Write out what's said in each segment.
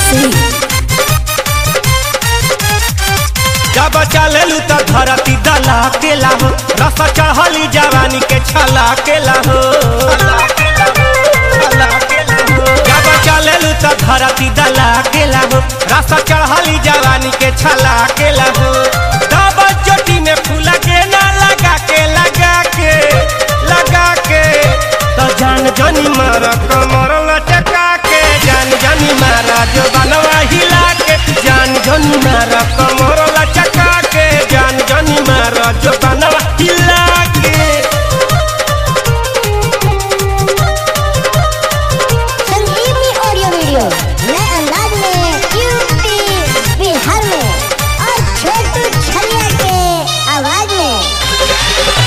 सिंह जब चलेलू त धरती दला के लाहो रस चढ़ली जवानी के छला के लाहो जब चलेलू त धरती दला के लाहो रस चढ़ली जवानी के छला के लाहो तब चोटी में फूला के ना लगा के लगा के लगा के तो जान जानी मारा कमर लटका के जान जानी मारा जो बनवा हिला के जान जानी मारा कमर लटका के जान जानी मारा जो बनवा हिला के संजीवनी ऑडियो वीडियो नए अंदाज में यूपी बिहार में और छोटू छलिया के आवाज में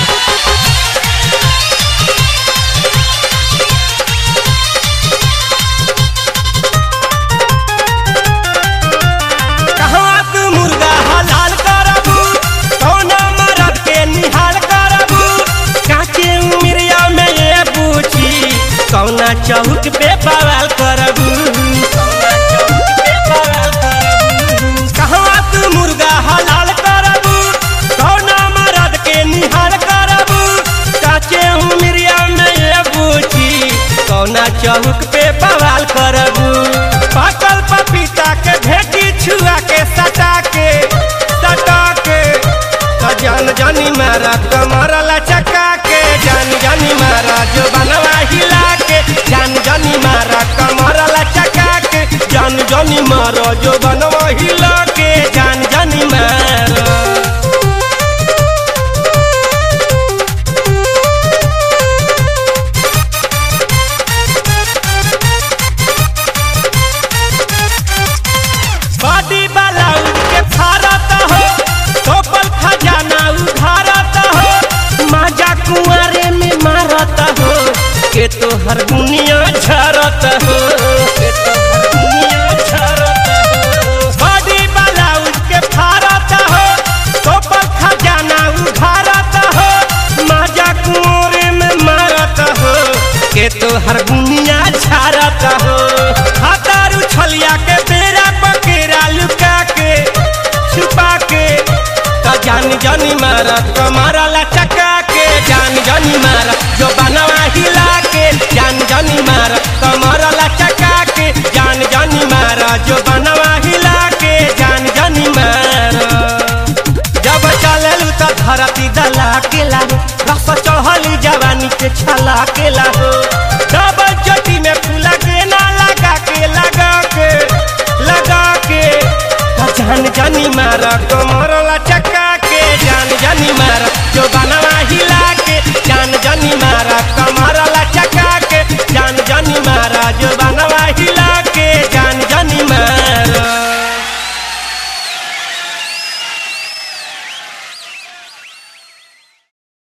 कहवा तू मुर्गा हलाल करबू कौना मरद के निहाल करबू काचे उमरिया में ये पूछी कौना चौक पे बवाल करबू कहवा तू मुर्गा हलाल करबू कौना मरद के निहाल करबू काचे उमरिया में ये पूछी कौना चौक पे बवाल करबू पाकल पपीता के भेटी छुआ के सटा के सटा के तो जान जानी मारा कमर लचका के जान जानी मारा जो बनवा हिला के जान जानी मारा कमर लचका के जान जानी मारा जो बनवा हिला के जान जानी मारा बॉडी वाला उनके फारत हो टोपल खजाना उधारत हो माजा कुआरे में मारत हो के तो हर दुनिया झरत हो के तो हर दुनिया झरत हो बॉडी वाला उनके फारत हो टोपल खजाना उधारत हो माजा कुआरे में मारत हो के तो हर दुनिया झरत हो हतारू छलिया के बेरा पकेरा लुका के छुपा के तो जान जानी मारा कमारा लचका के जान जानी मारा जो बनवा हिला के जान जानी मारा कमारा लचका के जान जानी मारा जो बनवा हिला के जान जानी मारा जब चललू त धरती दला के लाहो रस चढ़ली जवानी के छला के लाहो जब चटी में फूला के ना लगा के लगा के लगा के तो जान जानी मारा कमर